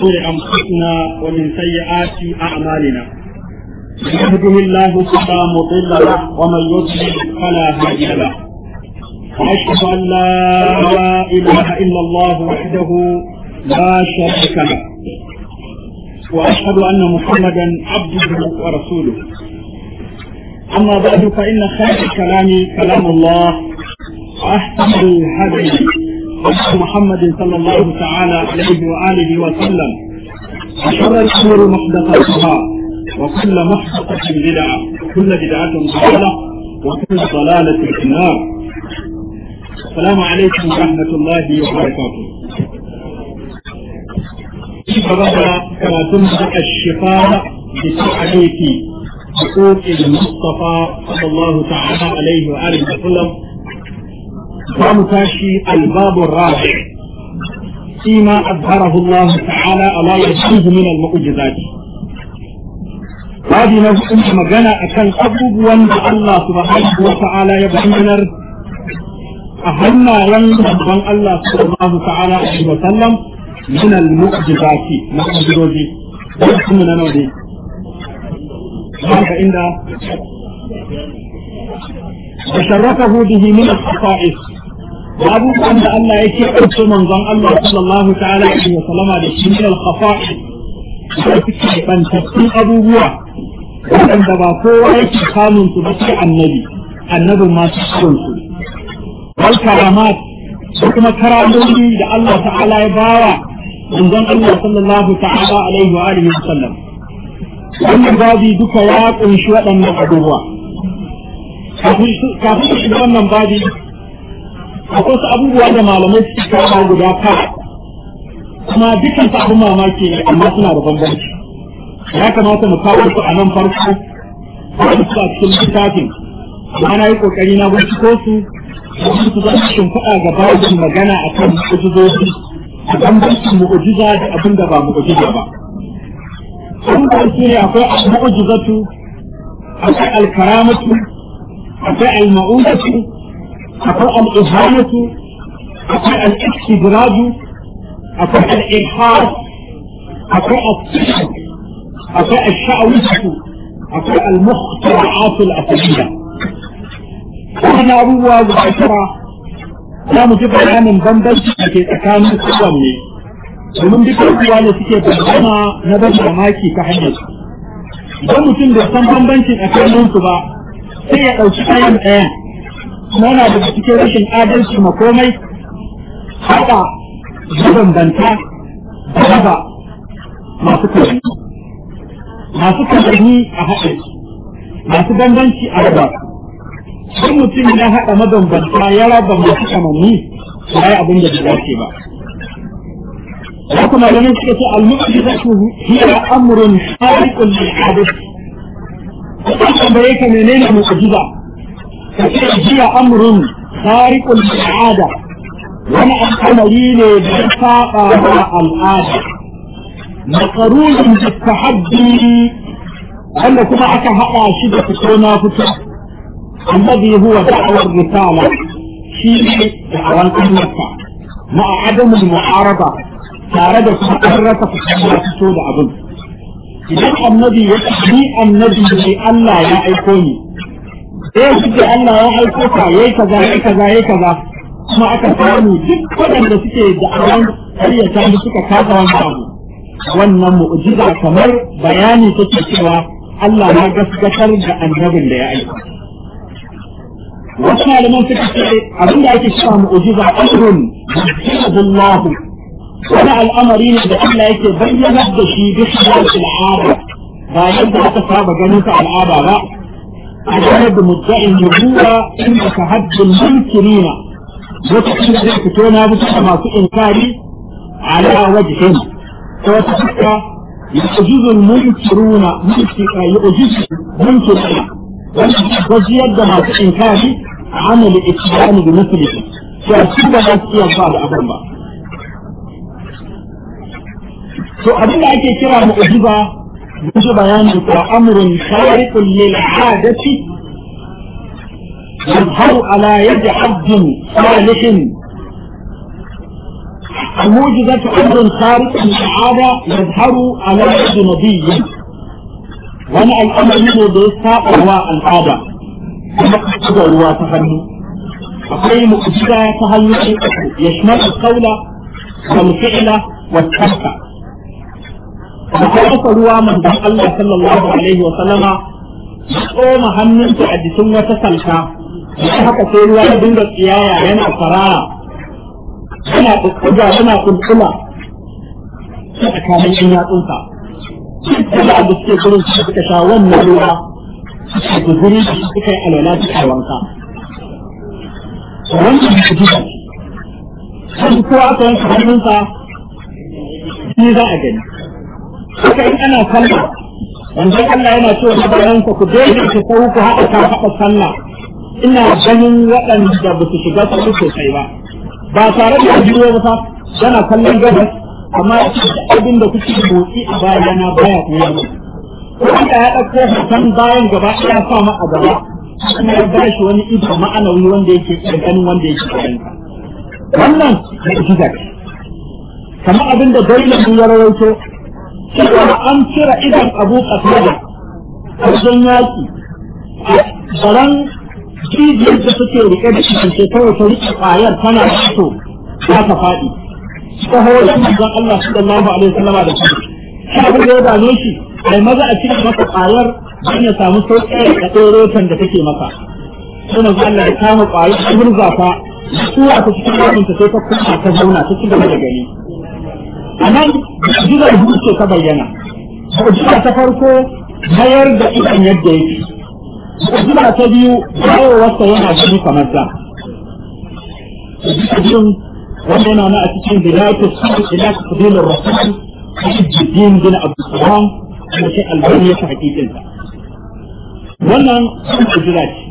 شرور أنفسنا ومن سيئات أعمالنا من يهده الله فلا مضل له ومن يضلل فلا هادي له وأشهد أن لا إله إلا الله وحده لا شريك له وأشهد أن محمدا عبده ورسوله أما بعد فإن خير الكلام كلام الله وأحسن الهدي هدي محمد صلى الله تعالى عليه وآله وسلم وشر الأمور محدثاتها وكل محدثة بدعة وكل بدعة ضلالة وكل ضلالة في النار السلام عليكم ورحمة الله وبركاته فبدأ كراتم الشفاء بتعريف حقوق المصطفى صلى الله تعالى عليه وآله وسلم قام تاشي الباب الرابع فيما أظهره الله تعالى على يده من المعجزات هذه نفس مجانا أكن أبوب وان الله سبحانه وتعالى يبينر أهلنا ينبغن الله صلى الله تعالى عليه وسلم من المعجزات معجزات ولكن من نودي هذا عند وشرفه به من الخصائص abubuwan da Allah ya ce ɗauke manzon Allah sallallahu ta'ala alaihi wa sallama da shi min al-khafa'i da suke bantattun abubuwa waɗanda ba kowa yake samun su ba sai annabi annabin ma su cikin su wal karamat da kuma karamomi da Allah ta'ala ya bawa manzon Allah sallallahu ta'ala alaihi wa alihi wa sallam wannan babi duka ya kunshi waɗannan abubuwa kafin shiga wannan babi akwai su abubuwa da malamai suke kawo guda tara kuma dukkan su abin mamaki ne amma suna da bambanci ya kamata mu kawo su a nan farko wani su a cikin littafin amma na yi kokari na binciko su domin su zama shimfiɗa ga babin magana a kan mu'ujizoji a bambancin mu'ujiza da abin da ba mu'ujiza ba abin da su ne akwai al-mu'ujizatu akwai al-karamatu akwai al-ma'udatu akwai al'ihanatu akwai al'istidraju akwai al'ihar akwai al-sihar akwai al-sha'awishatu akwai al-mukhtara'atul asaliya wannan abubuwa guda tara za mu ji bayanin bambanci da ke tsakanin kowanne domin duka abubuwa ne suke bayyana na ban mamaki ta hanyar idan mutum bai san bambancin tsakaninsu ba sai ya ɗauki ɗayan ɗayan kuma yana daga cikin rashin adalci ma komai haɗa mabambanta da raba masu kalli masu kalli a haɗe masu bambanci a raba sun mutum ya haɗa mabambanta ya raba masu kamanni ya yi abin da bai dace ba ya kuma ganin suka ce al-mu'jizatu hiya amrun khariqun lil adati kuma bai ka menene mu'jiza هي أمر خارق للعادة وأنا أمرين بساقة العادة مقرون بالتحدي أن كما أكا هقا شدة كونا فتح الذي هو دعوة الرسالة شيء دعوة الأمة مع عدم المعارضة تارد فقرة فتحة فتود أبن إذا النبي يتحدي النبي لألا يا أيكوني eh suke Allah ya aiko ka yayi kaza yayi kaza yayi kaza kuma aka samu duk waɗanda suke da awan ƙaryata da suka kasa wannan abu wannan mu'jiza kamar bayani take cewa Allah ya gaskatar da annabin da ya aiko wasu malaman suka ce abin da ake cewa mu'jiza amrun yajibullahu wani al'amari ne da Allah yake bayyana da shi bi khilafil al'ada ba yadda aka saba ganin sa al'ada ba عدد مدعي النبوة عند تحدي المنكرين وتحدي ذلك بسبب في إنكاري على وجه وتحدى يعجز المنكرون يعجز المنكرين وزيد ما في إنكاري عن الإتيان بمثله فأسيب نفسي الله أبدا to abin da ake kira mu'jiza musu bayanin ko amrun khariqun lil adati يظهر على يد عبد صالح الموجزة أمر خارق العادة يظهر على يد نبي وانا الأمر منه بيساق هو العادة كما قد هو تفني أقول مؤجزة تهيئ يشمل القول والفعل والترك وكيف ruwa manzon Allah sallallahu alaihi wa sallama ya tsoma hannunsa a jikin wata salka ya haka sai ruwa ya dinga tsiyaya yana farara yana kukkuga yana kulkula a tsakanin yan yatsunsa kuma da suke gurin su suka sha wannan ruwa suka guzuri da su suka yi alwala suka yi wanka wannan da su sai kowa aka yanka hannunsa shi za a gani haka in ana sallah yanzu Allah yana cewa da bayansa ku daina ku sau ku haɗa ka haɗa sallah ina ganin waɗanda ba su shiga su sosai ba ba tare da ajiyo ba fa yana kallon gabas amma abin da kuke motsi a bayana baya kuma wanda ya ɗauko hoton bayan gaba ya sa ma a gaba kuma ya ba shi wani ido ma'anawi wanda yake iya ganin wanda yake ganin wannan mu'jiza ce kamar abin da dole mun ya rawaito cewa an cire idan abu qatada a wajen yaki a baran jijiyar da suke rike da shi ke kawai ta rike kwayar tana fito za ta faɗi ta horon manzon Allah sallallahu alaihi wasallama da shi shi abin da ya dame shi mai maza a cikin masa kwayar don ya samu sauƙi da ɗorotan da take maka sai manzon Allah ya kama kwayar ta murza ta tura ta cikin raminta sai ta kuma ta zauna ta ci gaba da gani a nan mu'jizar ce ta bayyana mu'jiza ta farko mayar da idan yadda yake mu'jiza ta biyu dawowarsa yana gani kamar da cikin wanda yana na a cikin bidayatu sun ila tafdilur rasul Ibn bin Abdulsalam kuma sai albani ya hakikin sa wannan mu'jiza ce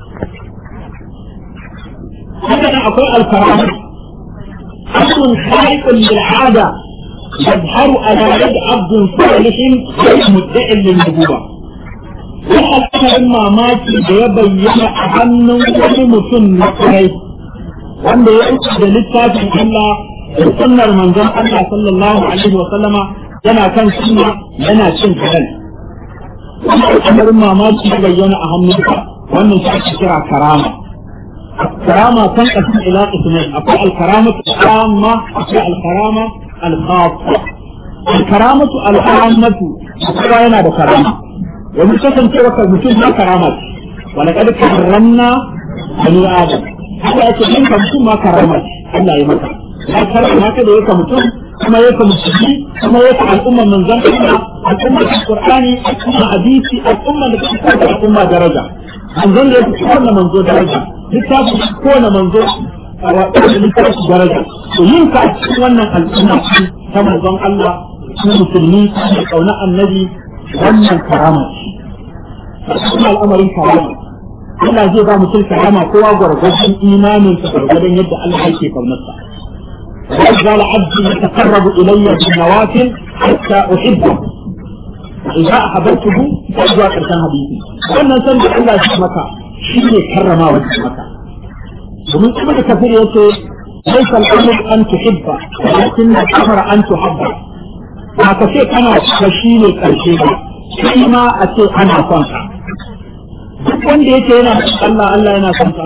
haka nan akwai alkarama أمر خارق للعادة يظهر على يد عبد صالح غير مدع للنبوة wannan al'amarin mamaki da ya bayyana a hannun wani mutum na kai wanda ya uku da littafin Allah da sunnar manzon Allah sallallahu alaihi wa sallama yana kan sunna yana cin halal wannan al'amarin mamaki ya bayyana a hannunka wannan shi ake kira karama karama kan kasin ila ismail akwai alkaramatu amma akwai alkarama alkhassa alkaramatu al'ammatu kowa yana da karama wani kasancewa ka mutum na karama ce wani kada karramna bani adam haka ake yin ka mutum ma karama ce Allah ya maka ya karama ka da yaka mutum kuma yaka musulmi kuma yaka al'umman manzon Allah al'umman Qur'ani al'umman hadisi al'umman da take da al'umma daraja manzon da yake kowanne manzo daraja littafin kowanne manzo a waɗanda littafin daraja to yin ka a cikin wannan al'umma ta manzon Allah su musulmi da kauna annabi wannan karama ce kuma al'amarin karama Allah zai ba mutum karama kowa gwargwadon imanin sa gwargwadon yadda Allah yake kaunarsa وقال عبدي يتقرب الي بالنوافل حتى احبه إذا أحببته فأجوا كرسان حديثي wannan san da Allah shi maka shi ne karrama wa maka domin kuma da kafir yace ليس الأمر أن تحب ولكن الأمر أن تحب ba ka ce kana da shi ne karshe ba shi ma a ce ana son ka duk wanda yake yana son Allah Allah yana son ka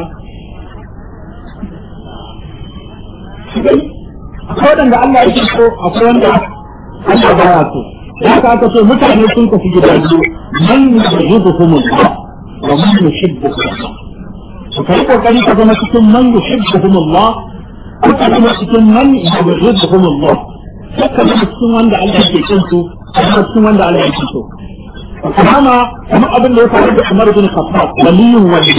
akwai wanda Allah yake so akwai wanda Allah baya so da haka aka ce mutane sun kafi gida biyu man yuhibbuhum Allah wa man yuhibbuhum to kai kokari ka zama cikin man yuhibbuhum Allah ko ka zama cikin man yuhibbuhum Allah haka zama cikin wanda Allah yake kin su kuma cikin wanda Allah yake so kuma kuma abin da ya faru da Umar bin Khattab waliyun waliyi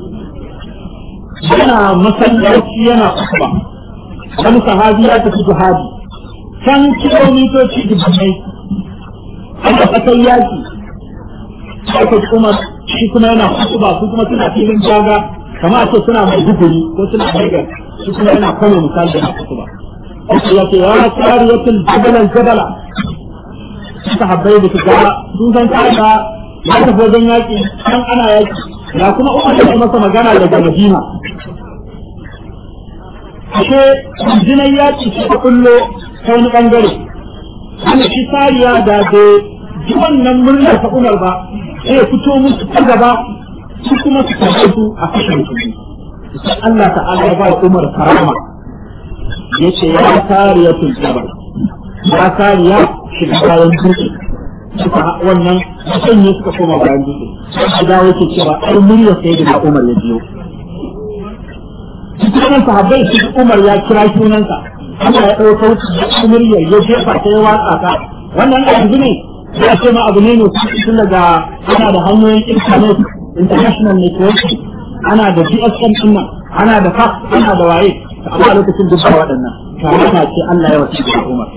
yana masallaci yana kuba wani sahabi ya tafi jihadi can kilomitoci dubbinai aka kasar yaki aka kuma shi kuma yana kutuba su kuma suna filin jaga kama a ce suna mai duguri ko suna haigar shi kuma yana kano misali da kutuba aka ya ce ya tsariyatul jabalan jabala suka habbai da suka sun san ta ya tafi wajen yaki kan ana yaki da kuma umar da masa magana daga madina ashe jinan yaƙi ta kullo ta wani ɓangare ana shi sariya da da ji wannan murnar ta umar ba sai fito musu ta gaba su kuma su kashe su a kashin su sai Allah ta'ala ya ba umar karama yace ya sariyatul jabal ya sariya shiga bayan dutse suka wannan mutum ne suka koma bayan dutse sai dawo yake cewa ai murya sai da umar ya biyo cikin sahabbai su Umar ya kira sunansa Allah ya ɗauka wuce muryar ya jefa ta ya watsa ta wannan yanzu ne ya ce ma abu ne ne tun daga ana da hanyoyin internet international network ana da GSM din nan ana da fax ana da waye amma lokacin duk ba waɗannan karama ce Allah ya wasi da Umar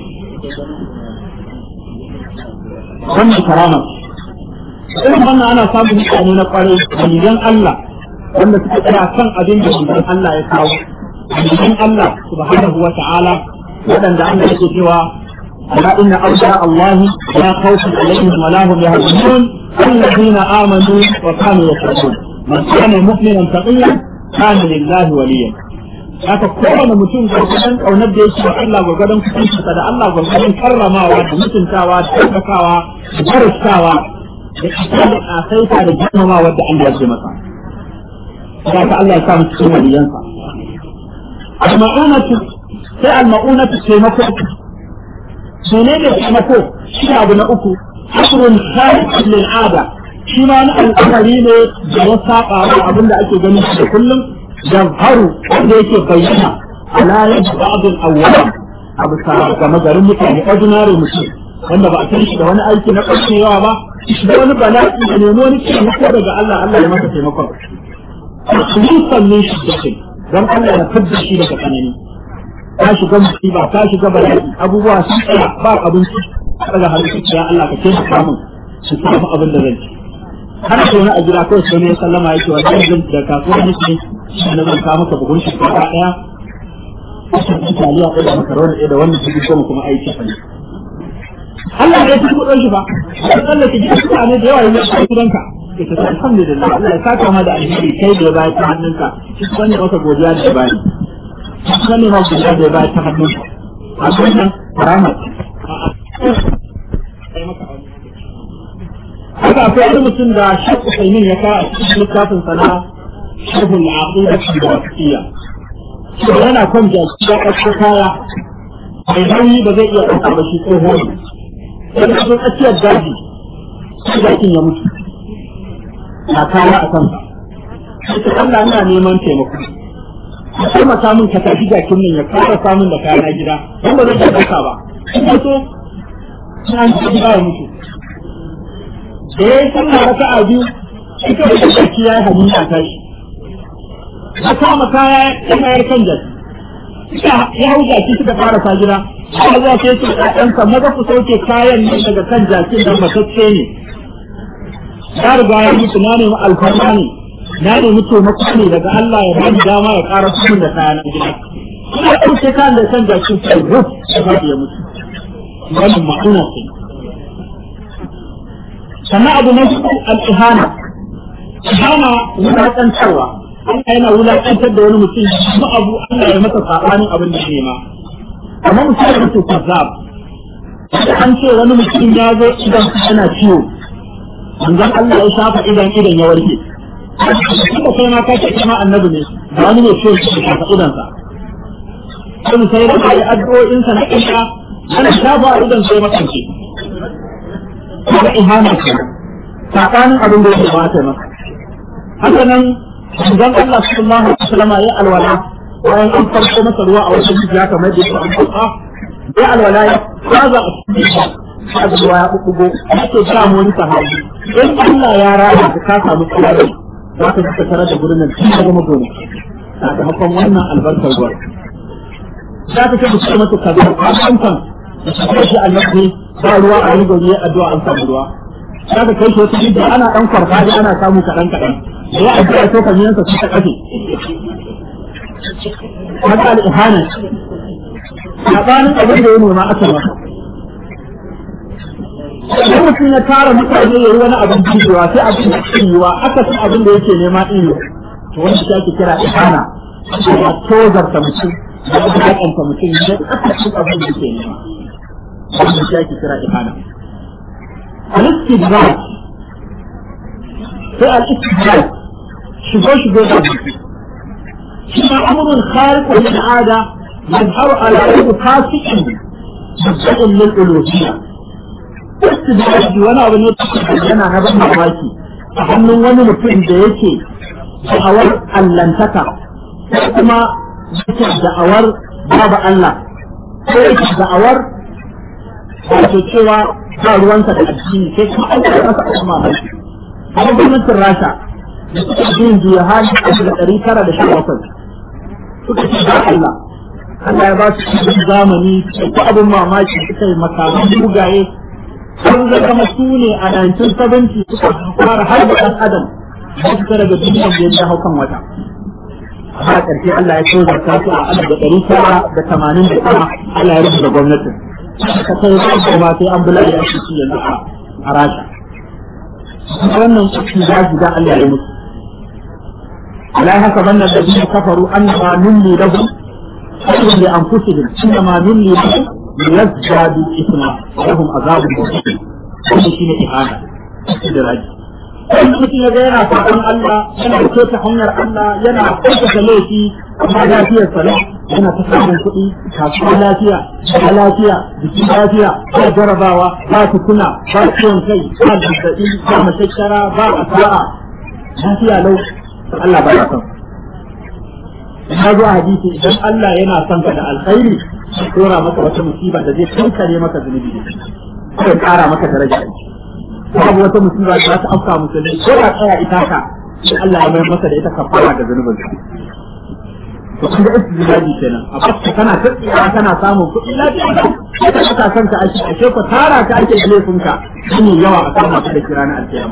wannan karama irin wannan ana samun mutane na kwarai waliyan Allah wanda suka tsaya kan abin da manzon Allah ya kawo manzon Allah subhanahu wa ta'ala waɗanda Allah yake cewa ala inna awliya Allah la khawfun alaihim wa la hum yahzanun alladhina amanu wa kanu yattaqun man kana mu'minan taqiyan kana lillahi waliyan haka kowane mutum gwargwadon ƙaunar da yake wa Allah gwargwadon kusancinsa da Allah gwargwadon karramawa da mutuntawa da ɗaukakawa da darasawa da isa da ƙasaita da girmamawa da Allah ya ce masa. za ka Allah ya sa musu cikin waliyansa. Al-ma'unatu sai al-ma'unatu taimako. Sune ne taimako shi abu na uku. Asrun kharij lil ada. Shi ma wani al'amari ne da ya saba wa abin da ake ganin shi da kullum haru wanda yake bayyana ala yadda ba'dul awwal abu sa ga magarin mutane ordinary mutum wanda ba a san shi da wani aiki na ƙarshe yawa ba da wani bala'i da nemo wani taimako daga Allah Allah ya masa taimakon khulusan min shiddatin don Allah ya fidda shi daga tsanani ka shiga musiba ka shiga bala'i abubuwa sun tsaya ba abinci daga halittu ya Allah ka ce ka mun su samu abin da zan ci har sai wani a gida kawai sai ne sallama yake wa zan zan da kasuwar nake shi na zan kawo maka buhun shinkafa daya kusan taliya ɗaya da makaroni da wannan cikin goma kuma aiki fa Allah ya ci kudin shi ba sai Allah ki ji mutane da yawa yanzu a gidanka ita ta alhamdulillah Allah ya saka ma da alheri kai da ya bayar ta hannunka shi wani masa godiya da ya bayar shi wani ma godiya da ya bayar ta hannunka a wannan rahmat haka akwai wani mutum da shek Usaimin ya kawo a cikin littafin sana sharhul aqida da wasiya shi yana kan jaki ya ɗauko kaya mai nauyi ba zai iya ɗauka ba shi tsoho ne sai da tsakiyar daji sai jakin ya mutu na kaya a kansa ita Allah ina neman taimako ka taimaka min ka tafi jakin nan ya fara samun da kaya gida don ba zai iya ɗauka ba in ka so sai an ci gida ya mutu da ya yi sallah raka a biyu ita da jaki ya yi hannu a tashi ya kama kaya ya mayar kan jaki ya hau jaki suka fara sa gida aka zuwa sai ce ɗansa maza ku sauke kayan nan daga kan jakin da matacce ne ya riga ya mutu na nemi alfarma ne na nemi taimako ne daga Allah ya bani dama ya ƙara kuɗin da kayan gida kuma ɗauke kayan da kan jakin sai ruf ya faɗi ya mutu wannan ma'ana ce sannan abu na hudu al-ihana ihana wulaƙantarwa Allah yana wulaƙantar da wani mutum kuma abu Allah ya masa saɓanin abin da ke ma kamar misali mutum kazzab an ce wani mutum ya zo idan yana ciwo manzon Allah ya shafa idan idan ya warke kuma kai ma ka ce kuma annabi ne da wani ne ciwo ya shafa idan sa sai sai da kai addu'o'in sa na kisa ana shafa idan sai makance kuma ihana ce saɓanin abin da ya kamata masa haka nan manzon Allah sallallahu alaihi wasallam ya alwala bayan an farko masa ruwa a wasu jiya kamar da an farka ya alwala ya kaza a cikin sa ruwa ya bubugo yake ga mu wani sahabi in Allah ya raya ka ka samu tsari za ka ji tare da gurin nan cikin gama gona sakamakon wannan albarkar ruwa za ka ce mutum mata kaza a kan kan da shi annabi ba ruwa a yi gobe addu'a an samu ruwa za ka kai shi wata jiya ana dan farfaɗi ana samu kaɗan kaɗan da ya addu'a ko kan yansa su ta kafe haka al'ihana sabanin abin da ya nema aka masa idan mutum ya tara mutane ya yi wani abin jijewa sai abin da ke yiwa aka san abin da yake nema ɗin to wani shi ake kira ihana ya tozarta mutum da ya haƙanta mutum ya ƙasashen abin da ke nema wanda shi ake kira ihana al-istidrak sai al-istidrak shigo shigo da mutum shi ma amurin khariq wa al'ada يظهر على يد فاسق مبدأ للألوهية استدراج وانا abin da yana na ban mamaki a hannun wani mutum da yake da'awar allantaka ko kuma yake da'awar babu Allah ko yake da'awar wato cewa ba ruwansa da addini sai kuma an da masa abin mamaki kuma gwamnatin Rasha da suka yin juya hali a da ɗari tara da sha bakwai suka ce ba Allah Allah ya ba su cikin zamani ko abin mamaki suka yi makaman mugaye sun zama su ne a 1970 suka fara har da ɗan adam da suka daga duniya da ya hau kan wata amma a ƙarshe Allah ya so zarta su a alif da ɗari tara da tamanin da tara Allah ya rubuta gwamnatin ka kai ba ma sai an bula da ake ci yanzu a rasha wannan cikin zaji da Allah ya mutu la haka banna da biyu kafaru annama nulli lahum خير لأنفسهم إنما نلي لهم ليزدادوا إثما ولهم عذاب مهين wannan shine ihana da raji wanda mutum ya ga yana sabon Allah yana da hanyar Allah yana aikata laifi amma lafiyar sa yana ta samun kuɗi kasuwa lafiya ba lafiya jiki lafiya ba jarabawa ba tukuna ba ciwon kai ba zazzaɓi ba mashashara ba asa'a lafiya lau Allah ba ya son ya zo a hadisi idan Allah yana son ka da alkhairi ya dora maka wata musiba da zai kankare maka zunubi ko ya kara maka daraja babu wata musiba da za ta afka musulmi ko da tsaya ita ka sai Allah ya mayar masa da ita kafara da zunubin sa to kun ga istijlabi kenan a fakka kana tsiya kana samun kuɗi lafiya ka ka san ka ake ake ko tara ka ake laifin ka shine yawa a kama ka da kirana alkiyama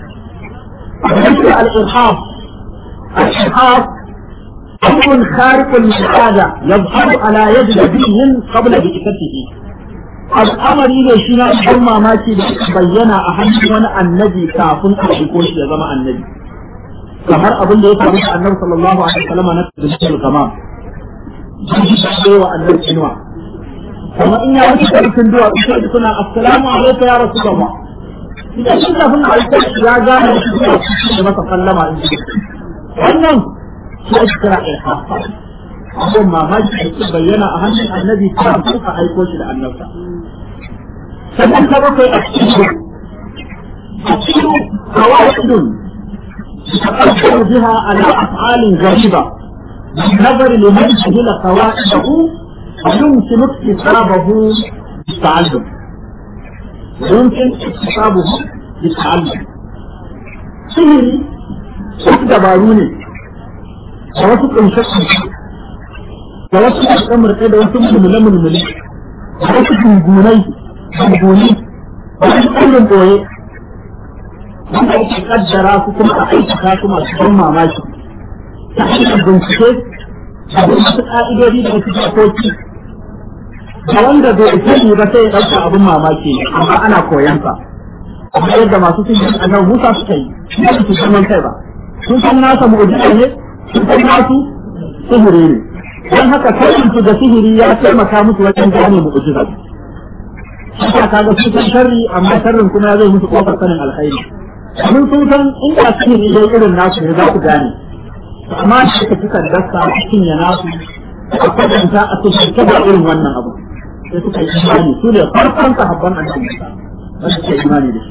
al-irhab al-irhab أمر خارق للعادة يظهر على يد نبي قبل بعثته الأمر ne shi na ɗan mamaki da bayyana a hannun wani annabi kafin a aiko shi ya zama annabi kamar abin da ya faru da annabi sallallahu alaihi wasallam na tafsir kamar sai wa annabi inuwa kamar in ya wuce karfin duwa sai da suna assalamu alaikum ya rasulullah idan shi kafin a aiko ya gane shi da masa sallama wannan shi ake kira ilhafa abin mamaki da ke bayyana a hannun annabi kafin a aiko shi da annabta sannan ta bakwai a cikin a cikin hawaidun تقدر بها على أفعال غريبة بالنظر لمن جهل قواعده ويمكن اكتسابه بالتعلم ويمكن اكتسابه بالتعلم سهري wasu dabaru ne da wasu ƙunshe da wasu ƙasƙamurka da wasu mulmule-mulmule da wasu gungunai gunguni da wasu ƙaurin ɓoye wanda ake kaddara su kuma a aikata su masu ban mamaki ta hanyar bincike da wasu ƙa'idodi da wasu dokoki da wanda bai sani ba sai ya ɗauka abin mamaki ne amma ana koyan sa amma yadda masu sun yi annan musa suka yi ba su zaman kai ba sun san nasa mu'jiza ne sun san nasu sihiri ne don haka sanin su da sihiri ya taimaka musu wajen gane mu'jiza haka kaga su san sharri amma sharrin kuma zai musu kofar sanin alkhairi mun sun san in ka sihiri dai irin nasu ne za ku gane amma shi ka suka dasa cikin ya nasu a kwatanta a cikin kada irin wannan abu sai suka yi imani su ne farkon sahabban annabi ba su ce imani da shi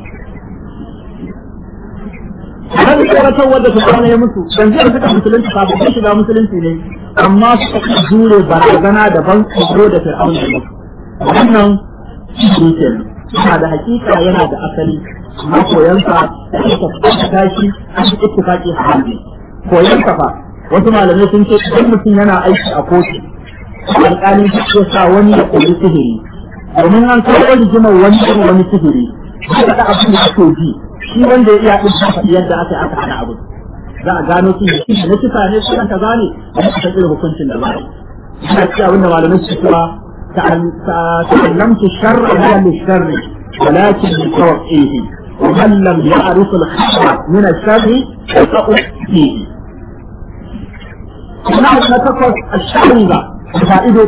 Kan tsoratar wadda su kwana ya mutu, yanzu da suka musulunci kafin su shiga musulunci ne, amma suka jure barazana da ban tsoro da fir'aun da mutu. Wannan shi ke yana da hakika yana da asali, amma koyansa da aka tashi an yi ittifaqi a hannu. Koyansa fa wasu malamai sun ce idan mutum yana aiki a kotu, alƙalin shi sa wani ya koyi sihiri. Domin an kawo rigimar wani irin wani sihiri, shi da abin da ake ji, shi wanda ya iya ɗin faɗi yadda aka aka hana abu za a gano su ne na kisa ne su ka gane a yi kusa irin hukuncin da ba yi ina ci abin da malamai su cewa ta'allamtu sharra la li sharri walakin li tawqihi wa man lam ya'rif al khayra min al sharri fa fihi kuma na takwas al-sharri ba fa'ido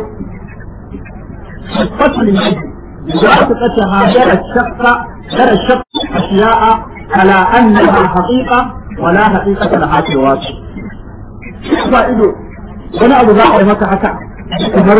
fatul yadi وثقتها جرى الشق جرى الشق أشياء على أنها حقيقة ولا حقيقة لها في الواقع. فائدة wani abu za a yi maka haka kamar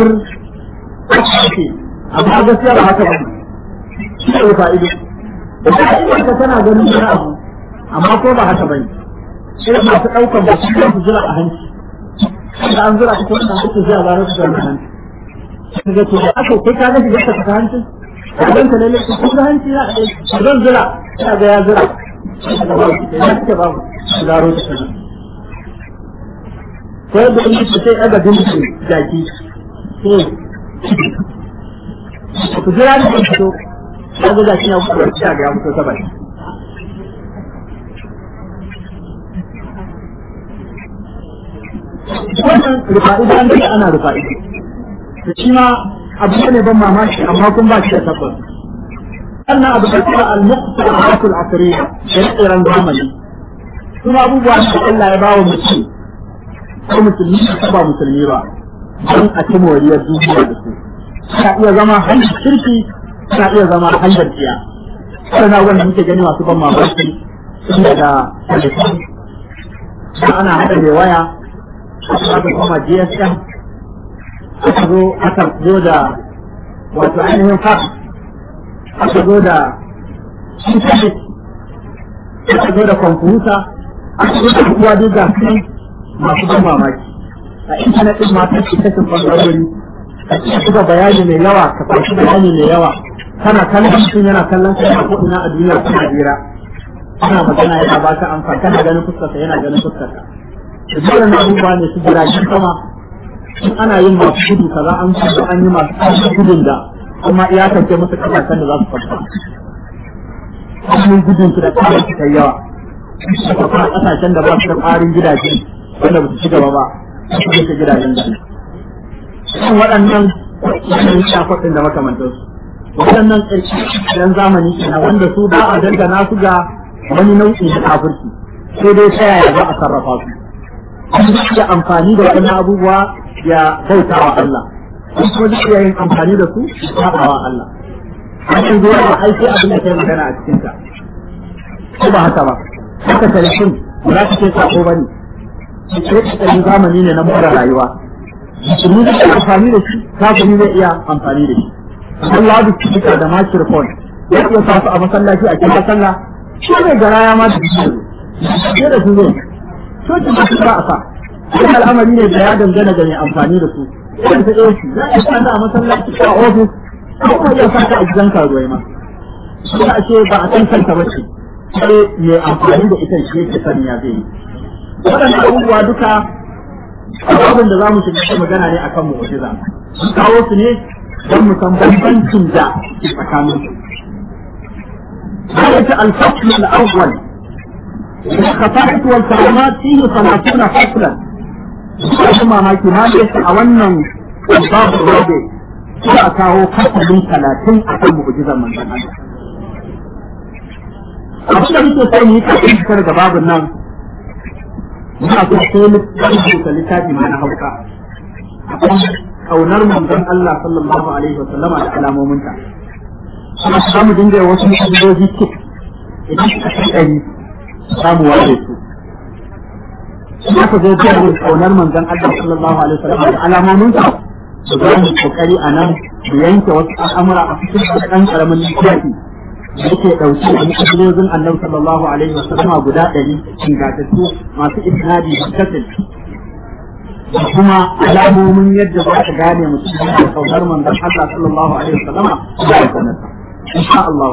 amma gaskiya ba haka ba shi ne fa'ido fa'idar ka tana ganin wani abu amma ko ba haka bane irin masu ɗaukar ba su su zura a hanci da an zura ko wannan hanci zai ba su zura a hanci kaga to da aka kai ka ga shiga ka ta hanci kadan ka lalle ko ga hanci na zan zura ina ga ya zura ya ce babu zaro ta kana ko da ni ce sai aga dinki jaki to ku jira ni ku to kaga jaki ya fito ya ga ya fito ta bai wannan rufa'i da an ce ana rufa'i da shi ma abu ne ban mamaki amma kun ba shi da tabbas sannan abu da kuma al-muqtadaat al-asriyya da tsiran zamani kuma abubuwa da Allah ya bawa mutum ko musulmi ko ba musulmi ba don a ci moriyar duniya da su ta iya zama hanyar kirki ta iya zama hanyar tsiya sana wanda muke gani masu ban mamaki tun daga telefon ana haɗa mai waya aka kuma GSM aka zo aka zo da wato ainihin fax aka zo da internet aka zo da kwamfuta aka zo da kuwa duk ga kai masu ban mamaki a intanet din ma kan cikin bangarori ka ci buga bayani mai yawa ka fashi bayani mai yawa kana kallon mutum yana kallon kai a ko'ina a duniya kana jira kana magana yana ba ka amfani kana ganin fuskarsa yana ganin fuskarka da dole abubuwa ne su jiragen sama in ana yin masu gudu kaza an kudu an yi masu ƙarfi gudun da kuma iyakance musu kasashen da za su kwanta an gudun su da ƙarin su kai yawa da kuma kasashen da ba su da ƙarin gidaje wanda ba su ci gaba ba su rike gidajen da kan waɗannan yanayin shafafin da makamantansu waɗannan ƙirƙiren zamani kenan wanda su ba a dangana su ga wani nau'i na kafirci sai dai ta yaya za a sarrafa su an iya amfani da waɗannan abubuwa ya bauta wa Allah an kuma duk iya yin amfani da su ya wa Allah an yi zuwa da aiki abin da kai magana a cikin ta ko ba haka ba haka telefon ba za ka ce sako ba ne sai zamani ne na mura rayuwa musulmi zai amfani da shi kafiri zai iya amfani da shi Allah da speaker da microphone ya iya sa su a masallaci a cikin sallah shi ne garaya ma da shi ne da su zai cocin da su ba a sa wani al'amari ne da ya dangana da mai amfani da su wani ta ɗaya za a sa a masallaci a ofis ko kuma iya sa ta a gidan karuwai ma sai a ce ba a san kanta ba ce sai mai amfani da ita shi yake sani ya zai yi waɗannan abubuwa duka abin da za mu shiga magana ne akan mu'jiza kawo su ne don mu san bambancin da ke tsakanin su. Ayat al-fasl al-awwal الخصائص والكرامات فيه ثلاثون فصلا kuma mamaki ma da yake a wannan babu rabe sai a kawo fasalin talatin a kan mu'jizar manzon Allah. Abin da muke sai mu yi kafin fitar da babun nan muna so sai mu rubuta littafi ma na hauka. Akan kaunar manzon Allah sallallahu alaihi wa sallama da alamominta. Kuma za mu dinga wasu mu'jizoji kik idan suka kai ɗari samu ware su kuma ka zo jihar kaunar manzon Allah sallallahu alaihi wasallam da alamomin sa su za mu kokari a nan mu yanke wasu al'amura a cikin ɗan karamin littafi da yake ɗauke da mu'ajizozin Allah sallallahu alaihi wasallam guda ɗari ingantattu masu isnadi da kasin da kuma alamomin yadda za ka gane mutum da kaunar manzon Allah sallallahu alaihi wasallam da ya sanata insha Allah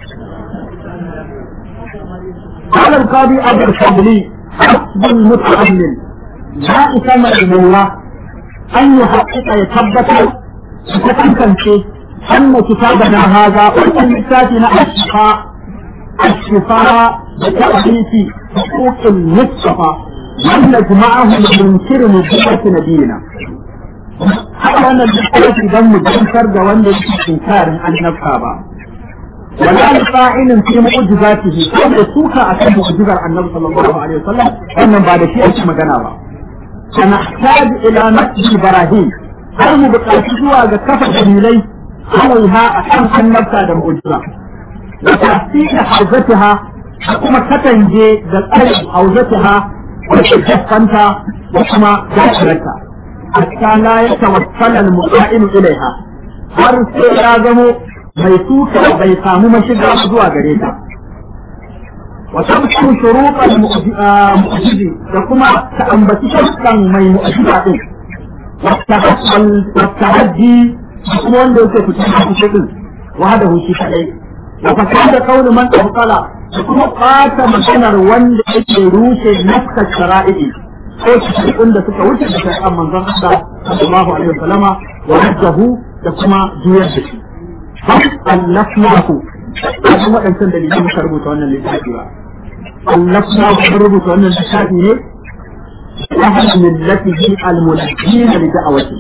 قال القاضي أبو الفضلي حسب المتعلم لا إسمى المولى أن يحقق يثبت يتمكن فيه أن كتابنا هذا وأن كتابنا الشفاء الشفاء بتأليف حقوق المصطفى لم نجمعه لمنكر نبوة نبينا هذا أن الحقوق دم جنكر جوان إنكار عن نفسها ولا لقائل في معجزاته كما سوكا أكن معجزة النبي صلى الله عليه وسلم أن بعد شيء أيش مجانا سنحتاج إلى نقد إبراهيم har mu buƙaci zuwa ga kafa dalilai alaiha a kan annabta da mu'jiza wa tasdiqa hauzatiha da kuma katange da tsarin hauzatiha da jaffanta da kuma dakirarta hatta la ya tawassala al-mu'minu ilaiha har sai ya zamo mai tuka bai samu mashiga zuwa gare ta وتذكر شروط المؤجد لكما تأنبت شرطا من مؤجدة والتحدي لكما وانده يكون في شكل وهذا شيء كأي وفكاد قول من أبطل لكما قات مكان وانده يروش نفس الشرائع ko cikin da suka wuce da shari'ar manzon Allah sallallahu alaihi wasallama wa hajjahu da kuma juyar da shi. Allafnahu kuma waɗancan dalilai muka rubuta wannan littafi ba. allafna mun rubuta wannan littafi ne ahal millatihi almunajjin li da'awati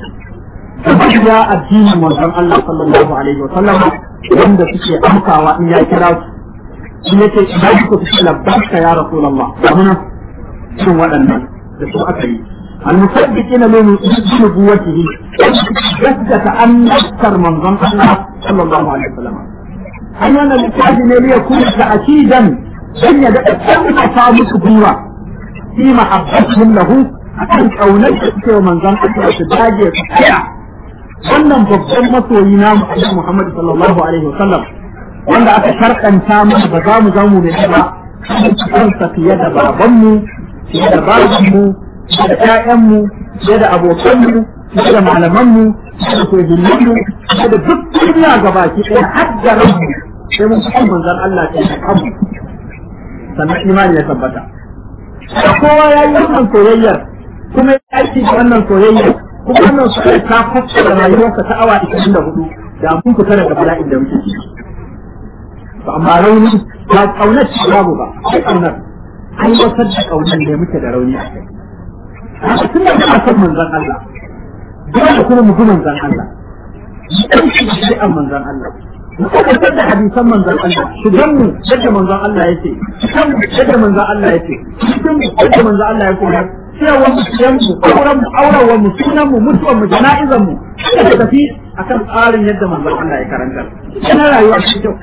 ya addinin manzon Allah sallallahu alaihi wa sallam wanda suke amsawa in ya kira su shi yake idan ku fi labbarka ya rasulullah kamuna cikin waɗannan da su aka yi المصدقين لنبوته جدة أن نذكر من ظن الله صلى الله عليه وسلم أنا الكتاب ليكون تأكيدا dan ya daɗa ƙarfafa musu gwiwa fi mahabbatihim lahu akan kaunar da suke wa manzon Allah su dage su tsaya wannan babban masoyi na Muhammad Muhammad sallallahu alaihi wasallam wanda aka sharkanta mana ba za mu zamu ne ba kansa fiye da babanmu fiye da babanmu fiye da ƴaƴanmu fiye da abokanmu fiye da malamanmu fiye da sojinmu fiye da duk duniya gabaki ɗaya har da rabu sai mun san manzon Allah ta yi kanmu sannan imani ya tabbata da kowa ya yi wannan soyayyar kuma ya aiki da wannan soyayyar kuma wannan soyayyar ta fassara rayuwarsa ta awa 24 da mun fita daga bala'in da muke ciki to amma rauni ba kaunar ci babu ba sai kaunar an wasar da kaunar da muke da rauni a kai haka tun da kana son manzon Allah dole kuma mu bi manzon Allah dan shi da manzon Allah mu tabbatar da hadisan manzon Allah shigan mu yadda manzon Allah yake shigan mu yadda manzon Allah yake shigan mu yadda manzon Allah ya koyar cewa mu shigan mu auren mu auren mu sunan mu mutuwan mu jana'izan mu da tafi akan tsarin yadda manzon Allah ya karanta yana rayuwa cikin kyau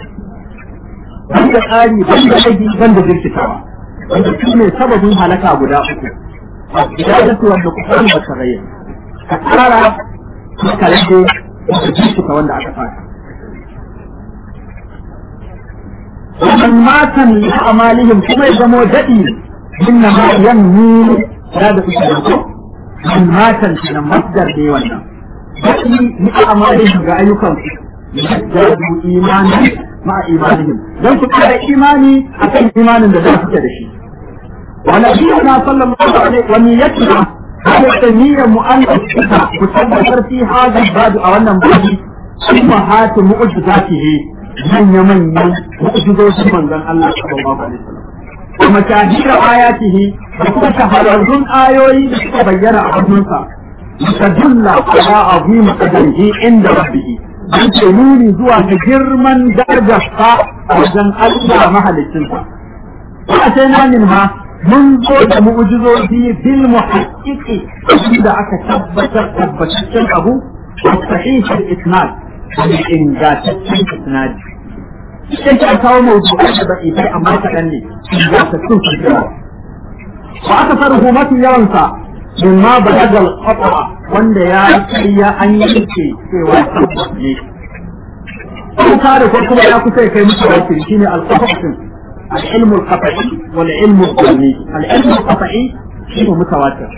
banda tsari banda aiki banda jirkitawa wanda shi ne sababin halaka guda uku hidayatu wanda kusurin ba ta rayu ka tsara ka rage ka jirkita wanda aka fata ومن مات من أعمالهم كما يزموا دئي إنما ينمو هذا في من مات من مصدر دي ولا دئي من أعمالهم رأيكم يزدادوا إيمانا مع إيمانهم لو تكون إيماني أكن إيمان لذلك كدشي ونبينا صلى الله عليه ونيتنا هذه النية مؤنثة مصدر في هذا الباب أو أن أمهات معجزاته manya-manyan mu'jizozin manzon Allah sallallahu alaihi wasallam kuma shahira ayatihi da kuma shahararrun ayoyi da suka bayyana a hannunsa mutadulla ala azim qadarihi inda rabbih dan ce nuni zuwa ga girman darajarsa a wajen Allah mahalicinsa wa sai na min ha mun zo da mu'jizozi bil muhaqqiqi da aka tabbatar tabbataccen abu wa sahih al-isnad da ingantaccen isnadi sai ta kawo mawdu'ai da bai amma kaɗan ne ingantaccen fasirar wa aka farhu mafi yawansa min ma balagal qata wanda ya kai ya an yanke cewa tabbas ne ko kare ko kuma ya kusa kai musu wakil shine al-qata العلم القطعي والعلم الظني العلم القطعي شيء متواتر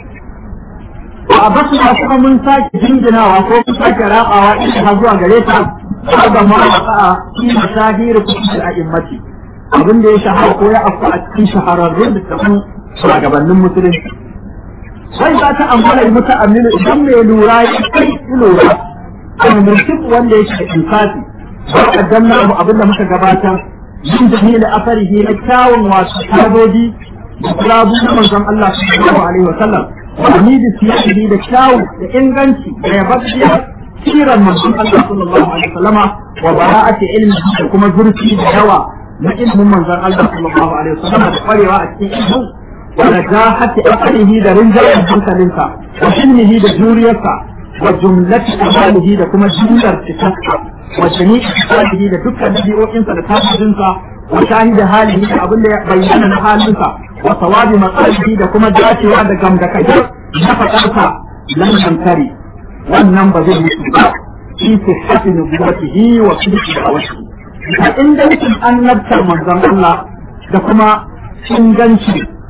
a basu da kuma mun sake jinjinawa ko mun sake rabawa ita har zuwa gare ta ba ma a fi mashahir kuɗi a immati abin da ya shahara ko ya afku a cikin shahararrun da tafin shugabannin musulunci sai za ta amfana muta aminu idan mai lura ya kai lura kan mutum wanda ya shiga insafi ba kaddamna abu abin da muka gabatar yin jami'in afarihi na kyawun wasu kadoji da kulabu na manzon Allah sallallahu alaihi wa sallam wani da siyasi da kyawu da inganci da yababbiya siran manzon Allah sallallahu alaihi wasallama wa bara'ati ilmi da kuma zurfi da yawa na ilmin manzon Allah sallallahu alaihi wasallama da kwarewa a cikin ilmin wa najahati aqlihi da rinjayen hankalinsa wa ilmihi da juriyarsa wa jumlati amalihi da kuma jumlar cikinsa wa jami'i sifatihi da dukkan dabi'o'insa da tasirinsa wa shahida halihi da abin da ya bayyana na halinsa wa sawabi matsalihi da kuma dacewa da gamdakajar na faɗarsa lam yankari wannan ba zai mutu ba في صحة نبوته وصدق دعوته فإنجنش أن نبتر منظم الله دكما إنجنش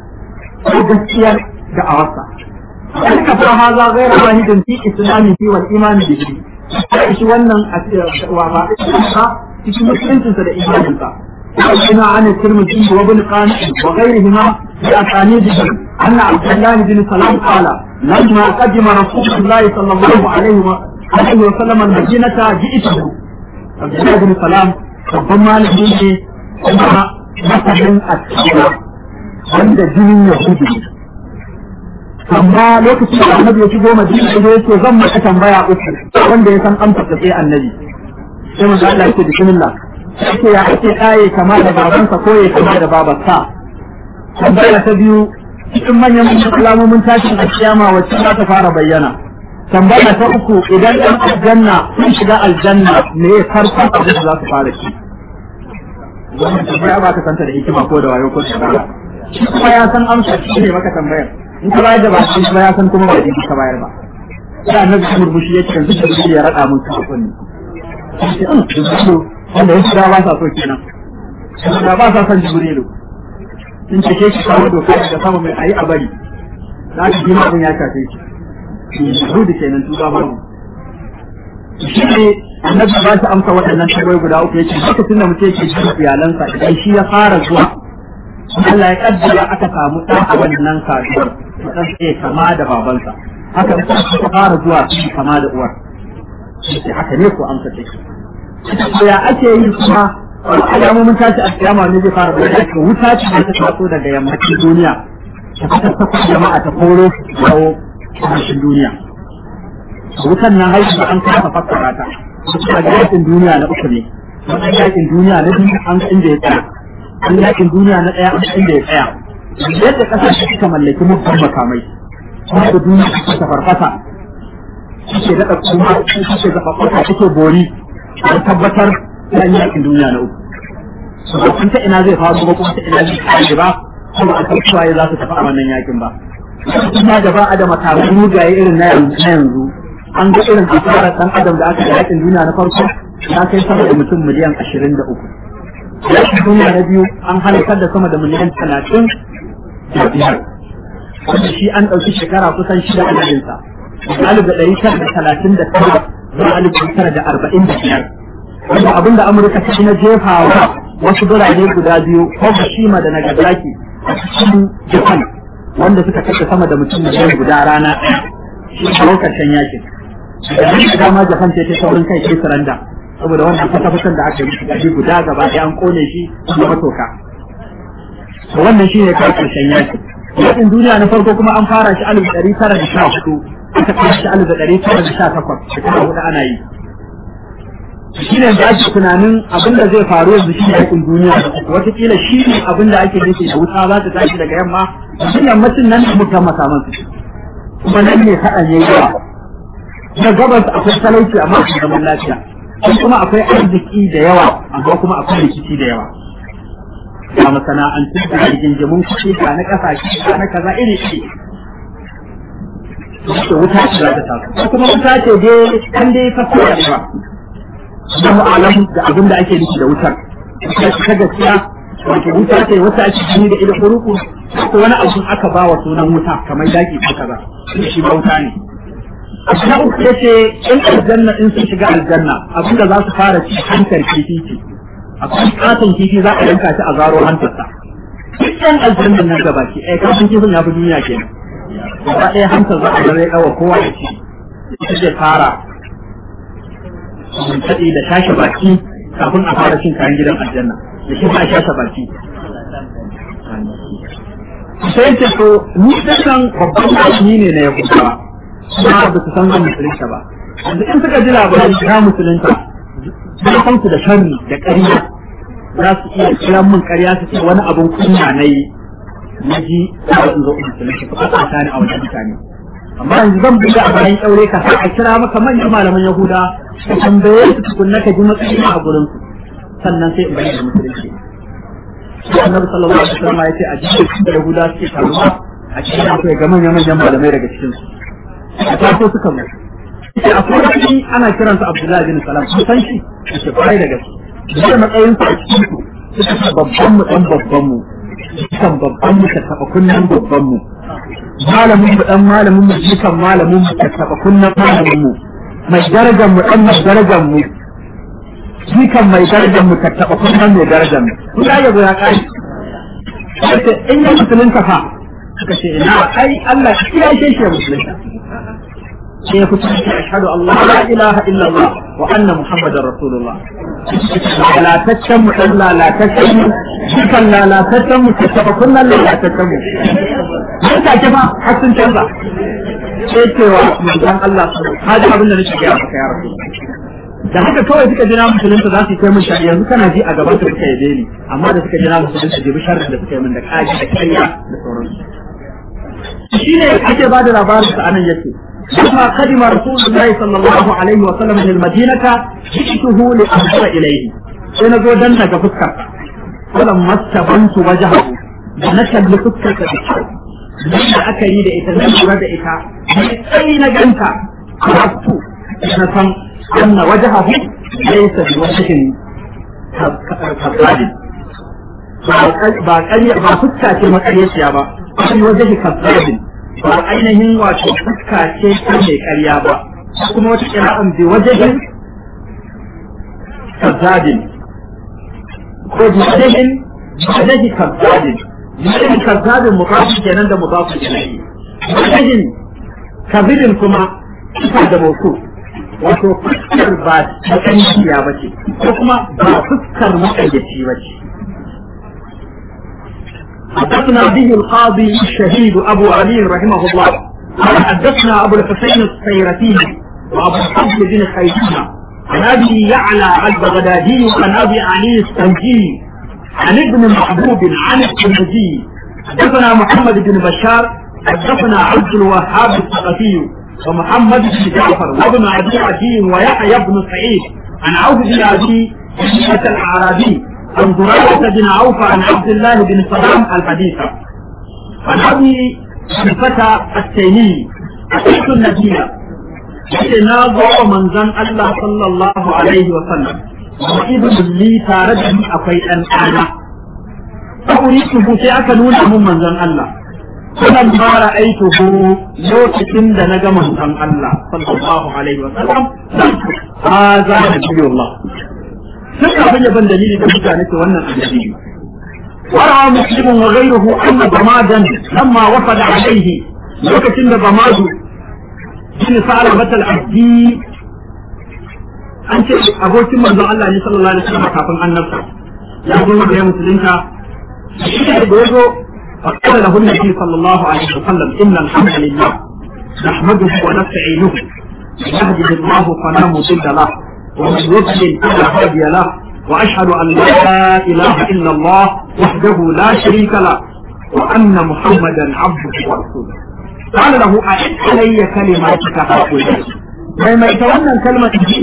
وجسيا دعوته ذلك فهذا غير واحد في إسلامه والإيمان به shi wannan wa ba cikin musuluncinsa da imaninsa وحدثنا عن الترمذي وابن قانع وغيرهما بأسانيدهم أن عبد الله بن سلام قال لما قدم رسول الله صلى الله عليه وسلم عليه وسلم المدينة جئته عبد الله بن سلام babban malami ne kuma masanin askira wanda jinin yahudu amma lokacin da annabi ya shigo madina ya ce zan maka tambaya uku wanda ya san amsa ta sai annabi sai manzo Allah yake bismillah sai ya ake kaye kama da babansa ko ya kama da babarsa tambaya ta biyu cikin manyan alamomin tashin alkiyama wacce za ta fara bayyana tambaya ta uku idan ɗan aljanna sun shiga aljanna me ya farkon abin da za su fara ci wannan tambaya ba ka santa da hikima ko da wayo ko da bara shi kuma ya san amsa shi ne maka tambayar in ka bayar da ba shi kuma ya san kuma ba da ka bayar ba sai annabi shi murmushi ya ce yanzu da ya rada mun ka kunni sai an jibrilu wanda ya shiga ba sa so kenan da ba sa son jibrilu in ce ke shi kawo doka da sama mai ayi a bari za ka ji ma abin ya shafe shi Yahudi kenan tuba babu. Shi ne annabi ba shi amsa waɗannan tambayoyi guda uku yace lokacin da mutum yake jin iyalansa idan shi ya fara zuwa Allah ya kaddara aka samu ɗan a wannan saduwar ɗan sai kama da babansa haka da ta fara zuwa shi kama da uwar shi haka ne ko amsa take to ya ake yi kuma alamomin tashi a kiyama ne zai fara bayyana wuta ce ta taso daga yammacin duniya ta fata jama'a ta koro su kawo kasashen duniya wutan nan haihu an kasa fassara ta kuma yakin duniya na uku ne wannan yakin duniya na biyu an inda ya tsaya an yakin duniya na ɗaya an inda ya tsaya yadda kasashe suka mallaki mutum makamai kuma da duniya suka farfasa suke daɗa kuma suke zaɓaɓɓaka suke bori don tabbatar da yakin duniya na uku ba ta ina zai faru ba kuma ta ina zai kare ba kuma a kan suwaye za su tafi a wannan yakin ba kuma da ba a da makamai mugaye irin na yanzu an ga irin asarar dan adam da aka yi yakin duniya na farko ya kai sama da mutum miliyan ashirin da uku yakin duniya na biyu an halakar da sama da miliyan talatin da biyar wanda shi an ɗauki shekara kusan shida adadinsa daga alif da ɗari tara da talatin da tara zuwa alif da tara da arba'in da biyar wanda abin da amurka ta na jefawa wasu birane guda biyu Fukushima da Nagasaki a cikin Japan wanda suka kashe sama da mutum miliyan guda rana ɗaya shi a lokacin yakin da nan da dama Japan ce ta saurin kai sai saranda saboda wannan fata-fatan da aka yi musu gaji guda gaba ɗaya an kone shi kuma matoka to wannan shi ne kai karshen yakin yakin duniya na farko kuma an fara shi alif ɗari tara da sha hudu aka kai shi alif ɗari tara da sha takwas shekara hudu ana yi shi ne da ake tunanin abin da zai faru yanzu shi ne yakin duniya watakila shi ne abin da ake nufi da wuta za ta tashi daga yamma shi yammacin nan da muka makaman su kuma nan ne haɗan yayi yawa na gabas akwai talauci amma akwai zaman lafiya kuma akwai arziki da yawa amma kuma akwai rikici da yawa ga masana'antu da rigingimun kuɗi ga na ƙasashe ga na kaza iri iri da wuta ce za ta taso kuma wuta ce dai an dai fasara da ba Allahu alam da abin da ake nufi da wutar ta gaskiya wato wuta ce wata ake gani da ila furuku ko wani abu aka ba wa sunan wuta kamar daki ko kaza shi ba wuta ne na uku yace in aljanna in sun shiga aljanna abin da za su fara ci hankar kifi ce akwai katon kifi za a yanka shi a zaro hantarsa dukkan aljannan nan gaba ki eh katon kifin ya fi duniya kenan gaba ɗaya hantar za a zare kawa kowa ya ci ita zai fara taɗi da tashi baki kafin a fara cin kayan gidan aljanna da shi ba a shashe baki sai ce ko ni dinnan babban malami ne na yahudawa kuma ba su san zan musulunta ba yanzu in suka ji labarin na musulunta sun san su da sharri da ƙarya za su iya kiran min ƙarya su ce wani abun kunya na yi na ji za su zo musulunta ko a tsaka ni a wajen mutane amma yanzu zan buɗe a bayan ƙaure ka sa a kira maka manyan malaman yahuda ka tambaye su tukunna ka ji matsayin a gurin su sannan sai in bayyana musulunci sai annabi sallallahu alaihi wasallam ya ce a cikin da yahuda suke taruwa a cikin akwai ga manyan manyan malamai daga cikin su a taso suka mu sai akwai wani ana kiransa abdullahi bin salam kun san shi a ce kwarai da gaske da matsayin sa a cikin su suka ce babban mu dan babban mu kan babban mu ta taba kunnan babban mu malamin mu dan malamin mu jikan malamin mu ta taba kunnan malamin mu mai darajar mu dan mai darajar mu jikan mai darajar mu ta taba kunnan mai darajar mu kun ga yabo ya kai sai in ya musulunta fa suka ce ina ai Allah ya ce shi musulunta sai ya fito shi ashhadu Allah la ilaha illa Allah wa anna muhammadar rasulullah lalataccen mu dan lalataccen mu dukan lalataccen mu ta taba kunnan lalataccen mu har ta ke fa har sun canza sai cewa manzon Allah haji abin da nake gaya maka ya rasu da haka kawai suka jira musulunta za su yi kai mun shari'a yanzu kana ji a gaban ka suka yabe ni amma da suka jira musulunta jibi sharrin da suka yi min da kaji da kariya da sauransu shine ake ba da labarin sa anan yace لما قدم رسول الله صلى الله عليه وسلم من المدينة جئته لأنظر إليه أنا جو دنا كفكر فلما استبنت وجهه نشد لفكر بشر لما أكري لإتا نشر لإتا أين جنت عرفت نفهم أن وجهه ليس بوجه كالظالم ba ƙarya ba fuska ce maƙaryar ba wani wajen kazzabin ba ainihin wato fuska ce ta mai karya ba kuma wata kira'an bi wajehin kazzabin ko bi wajehin wajehi kazzabin wajehin kazzabin mukafi kenan da mukafi kenan wajehin kazirin kuma ita da mauku wato fuskar ba ta kankiya ba ce ko kuma ba fuskar makayyaci ba ce حدثنا به القاضي الشهيد أبو علي رحمه الله قال حدثنا أبو الحسين السيرتي وأبو الحفظ بن خيثمة عن أبي يعلى البغدادي وعن أبي علي السنجي عن ابن محبوب عن الترمذي حدثنا محمد بن بشار حدثنا عبد الوهاب الثقفي ومحمد بن جعفر وابن أبي عدي ويحيى بن سعيد عن عوف بن أبي الأعرابي عن زرارة بن عوف عن عبد الله بن سلام الحديث عن أبي الفتى التيمي أتيت النبي يتناظر من زن الله صلى الله عليه وسلم وإذن لي تاردني أقي أن أنا فأريده سيأكلون من زن الله فلما رأيته لوكتن دنجا من زن الله صلى الله عليه وسلم هذا نبي الله sai abin yaban dalili da mutane ke wannan annabi warawa muslimun wa ghayruhu anna bamadan lamma wafada alayhi lokacin da bamadu shine sa'ala batal abdi an ce abokin manzon Allah ne sallallahu alaihi wasallam kafin annabta ya zo da ya musulunta shi da yazo فقال له النبي صلى الله عليه وسلم إن الحمد لله نحمده ونستعينه يهده الله فلا مضل له ومن يضلل فلا هادي له واشهد ان لا اله الا الله وحده لا شريك له وان محمدا عبده ورسوله قال له اعد علي كلماتك هؤلاء لما يتولى الكلمه دي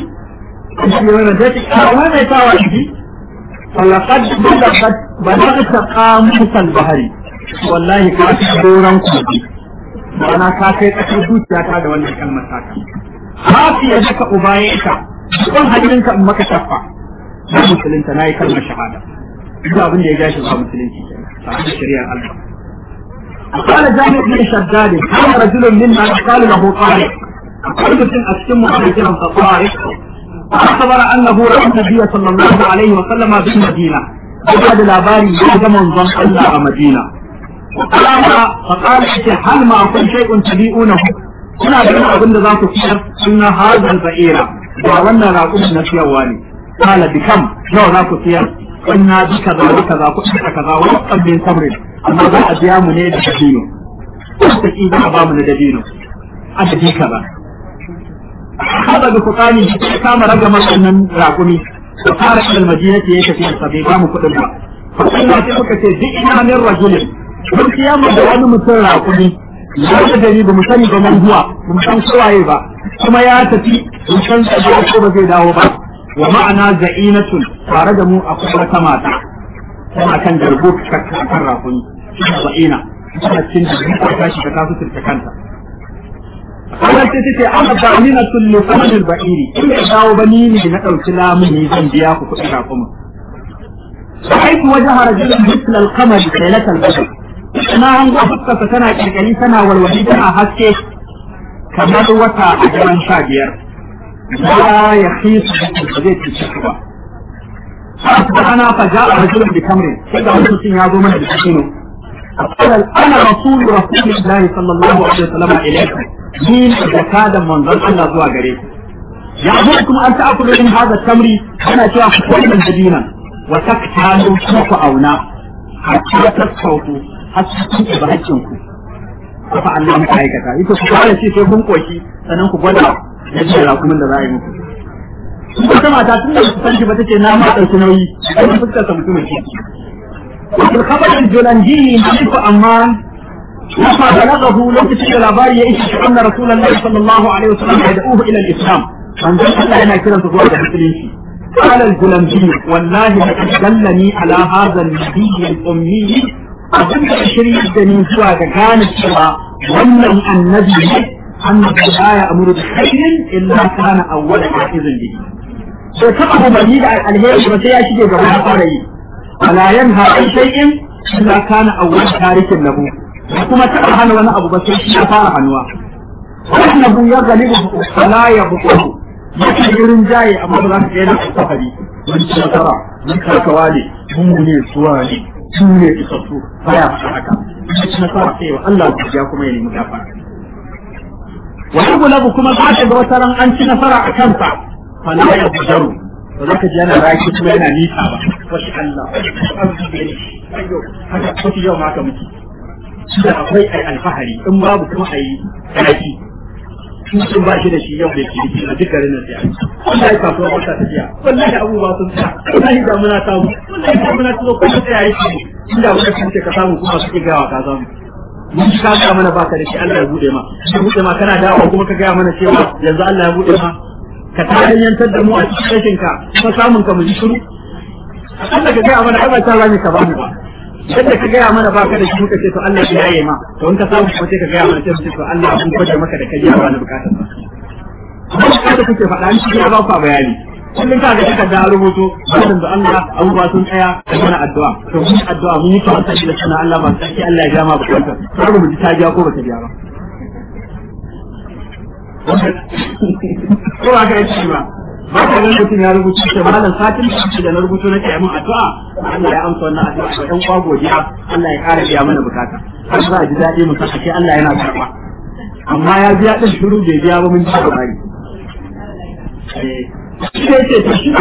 وما يتوى دي فلقد بلغت بلغت قاموس البحر والله كاتب دوران كوبي ma'ana ka kai ƙasar zuciyata da wannan kalmar taka. Hafi ya daka ubayeka ban hannunka in maka shafa na musulunta na yi kalmar shahada duk abin da ya gashi ba musulunci ta hanyar shari'ar Allah قال جامع بن شداد كان رجل منا يقال له طارق قال mutum a cikin mu kiran sa طارق أخبر أنه رأى النبي صلى الله عليه وسلم بالمدينة بعد الأباري يجد منظم الله مدينة فقال فقال هل ما أكون شيء تبيئونه kuna ganin abin da za ku siyar suna hazal ba'ira ba wannan raƙumin na siyarwa ne kala bikam nawa za ku siyar kunna bi kaza bi kaza ku ita kaza wa qabbin sabrin amma za a biya mu ne da dabino wata ki za a ba mu da dabino adadi kaza hada bi fuqani ya kama raga wannan raƙumi da fara ilal madinati ya tafi sa bai ba mu kuɗin ba fa sai sai muka ce duk ina min rajulin mun kiyama da wani mutum raƙumi ya ta gari ba mu sani ba man zuwa ba mu san kowaye ba kuma ya tafi mu san sa ko ba zai dawo ba wa ma'ana za'inatun tare da mu akwai wata mata tana kan garbo kan rafuni za'ina tana cikin jirgin ta tashi ta kasu ta kanta wannan ce take ana ba'ina kullu samanil ba'iri in ya dawo ba ni ne na dauki lamuni zan biya ku kuɗin rafumin رأيت وجه رجل مثل القمر ليلة البدر na hango fuskarsa tana kirkali tana walwali tana haske kamar wata a daren sha biyar ba ya khisu da zai cuce ku ba ana fa ja'a rajulun bi kamrin sai ga mutum ya zo mana da kino قال انا رسول رسول الله صلى الله عليه وسلم اليكم مين زكاة من ظن الله زوا غريب يأمركم أن تأكلوا من هذا التمر أنا شايف كل من مدينة وتكتالوا سوق أونا حتى تسقطوا حتى تنتبه هجنكم kafa Allah muka aikata ita ku fara ce sai kun koshi sannan ku gwada yadda ra kuma da za a yi muku wata mata tun da su sanki ba tace na ma ɗauki nauyi kuma fuskar sa mutumin ke wal khabar al julanji hadithu amman لما بلغه لو تشير الأباري يئس أن رسول الله صلى الله عليه وسلم يدعوه إلى الإسلام من ذلك الله هنا كلا تقول المسلمين قال الجلنجي والله لقد دلني على هذا النبي الأمي abin da shiri da ni zuwa ga gane cewa wannan annabi ne annabi la ya amuru da khairin illa kana awwala hafizin bihi so taba umarni da alheri ba sai ya shige gaba ya fara yi wala yanha an shay'in illa kana awwala tarikin lahu kuma taba hana wani abu ba sai shi ya fara hannuwa annabu ya galibu wala ya buƙu yake irin jaye amma ba za ka ga yana safari mun ci nasara mun karkawa ne mun ne suwa ne su ne isassu baya faɗa haka ci nasara sai wa Allah ya kuma ya nemi gafara wa yughlabu kuma za ka ga wata ran an ci nasara a kansa fa la yabdaru ba za ka ji yana raki kuma yana nisa ba wasu Allah ayyo haka wasu yau ma ka muke da akwai ai alfahari in babu kuma ai raki sun ba shi da shi yau da ke a duk garin nan sai wallahi kasuwa ba ta tafiya wallahi abubuwa sun tsaya wallahi da muna samu wallahi da muna tsoro ko tsaya yake inda wani sun ce ka samu kuma suke gawa ka samu mun ji ka ga mana baka da shi Allah ya bude ma ya bude ma kana dawo kuma ka gaya mana cewa yanzu Allah ya bude ma ka tarihantar da mu a cikin rashin ka kuma samun ka mu ji shiru Allah ka gaya mana ai ba ta rani ka ba mu ba yadda ka gaya mana baka da shi muka ce to Allah ya yaye ma to in ka samu kuma sai ka gaya mana sai mu ce to Allah mun kwaje maka da kai ya wani bukatar ba amma kada kuke faɗa ni shi ya ba ku bayani kullum ka ga kika da rubutu wannan da Allah abubuwa sun tsaya da mana addu'a to mun addu'a mun yi tawassuli da sunan Allah ba sai Allah ya ja ma bukatar sai mu ji ta ja ko ba ta ja ba ko ba ka yi ba ba ka ganin mutum ya rubuta ce malam satin da ake da na rubuto na ce mun addu'a Allah ya amsa wannan addu'a ga ɗan kwa godiya Allah ya ƙara biya mana bukata har za a ji daɗi mu saka ce Allah yana karɓa amma ya biya ɗin shiru bai biya ba mun ji labari eh shi ce to shi